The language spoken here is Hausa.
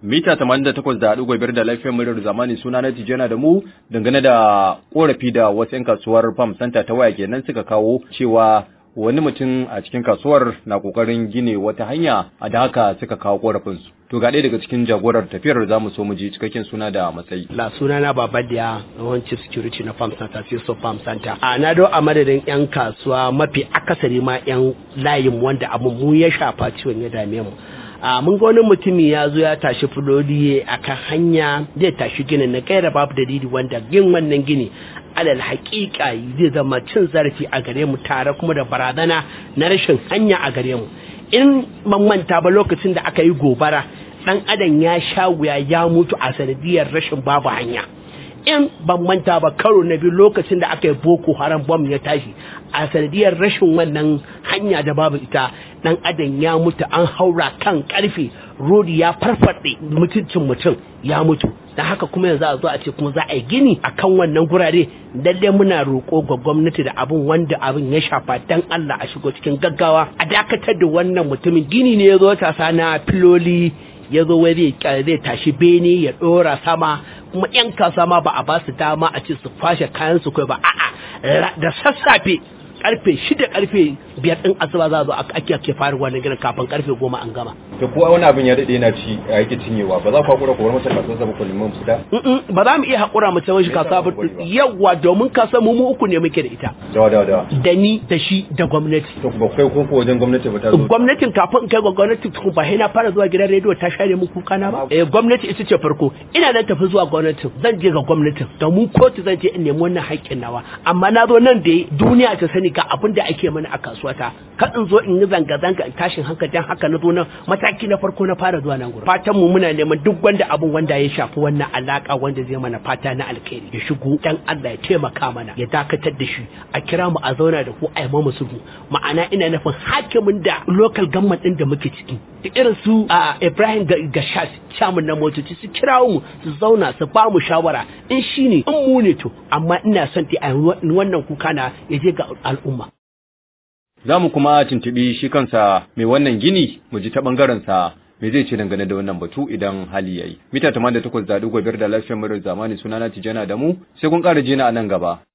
mita 88.5 da lafiyar muryar zamani suna na tijana da mu dangane da korafi da wasu 'yan kasuwar farm center ta waya kenan suka kawo cewa wani mutum a cikin kasuwar na kokarin gine wata hanya a da haka suka kawo korafinsu to ga ɗaya daga cikin jagorar tafiyar za mu so mu ji cikakken suna da matsayi la suna na baba da yawan chief security na farm center so farm center a na do a madadin yan kasuwa mafi akasari ma yan layin wanda abu mu ya shafa ciwon ya dame mu a mun ga wani mutumi ya zo ya tashi fulodi a kan hanya zai tashi ginin na gaira babu dalili wanda yin wannan gini alal haƙiƙa zai zama cin zarafi a gare mu tare kuma da barazana na rashin hanya a gare mu in ban manta ba lokacin da aka yi gobara dan adam ya sha wuya ya mutu a sanadiyar rashin babu hanya in ban manta ba karo na biyu lokacin da aka yi boko haram bom ya tashi a sanadiyar rashin wannan hanya da babu ita dan adam ya mutu an haura kan karfe rodi ya farfaɗe mutuncin mutum ya mutu da haka kuma yanzu a zo a ce kuma za a yi gini a kan wannan gurare lalle muna roƙo ga gwamnati da abin wanda abin ya shafa dan Allah a shigo cikin gaggawa a dakatar da wannan mutumin gini ne ya zo tasa na filoli ya zo wai zai tashi bene ya ɗora sama kuma 'yan kasa ma ba a ba su dama a ce su kwashe kayan su kai ba a'a da sassafe karfe shida karfe biyar din asuba za a zo ake ake fara wannan gidan kafin karfe goma an gama. to ko wani abin ya daɗe yana ci a yake cinyewa ba za ku hakura ku bar masa kasuwar sa ba ku neman fita. ba za mu iya hakura mu cewa shi kasuwa ba yawa domin kasuwa mu mu uku ne muke da ita. dawa dawa dawa. da ni da shi da gwamnati. to ba kai kun ko wajen gwamnati ba ta zo. gwamnatin kafin in kai ga gwamnati tukun ba na fara zuwa gidan rediyo ta share mu kuka na ba. eh gwamnati ita ce farko ina nan tafi zuwa gwamnatin zan je ga gwamnatin da mu kotu zan je in nemi wannan haƙƙin nawa amma na zo nan da duniya ta sani ga abin da ake mana a kasuwata ka in zo in yi zanga-zanga in tashin hankalin haka na zo nan mataki na farko na fara zuwa nan gurin fatan mu muna neman duk wanda abin wanda ya shafi wannan alaka wanda zai mana fata na alkhairi ya shigo dan Allah ya taimaka mana ya dakatar da shi a kira mu a zauna da ku a yi mu sulhu ma'ana ina nufin hakimin da local government din da muke ciki da irin su a Ibrahim Gashas chairman na motoci su kirawo mu su zauna su ba mu shawara in shine in mu ne to amma ina son ta wannan kuka na ya je ga al'umma za mu kuma tuntuɓi shi kansa mai wannan gini mu ji ta ɓangarensa me zai ce dangane da wannan batu idan hali yayi mita 88 da biyar da lafiyar murar zamani sunana tijana da mu sai kun ƙara jina a nan gaba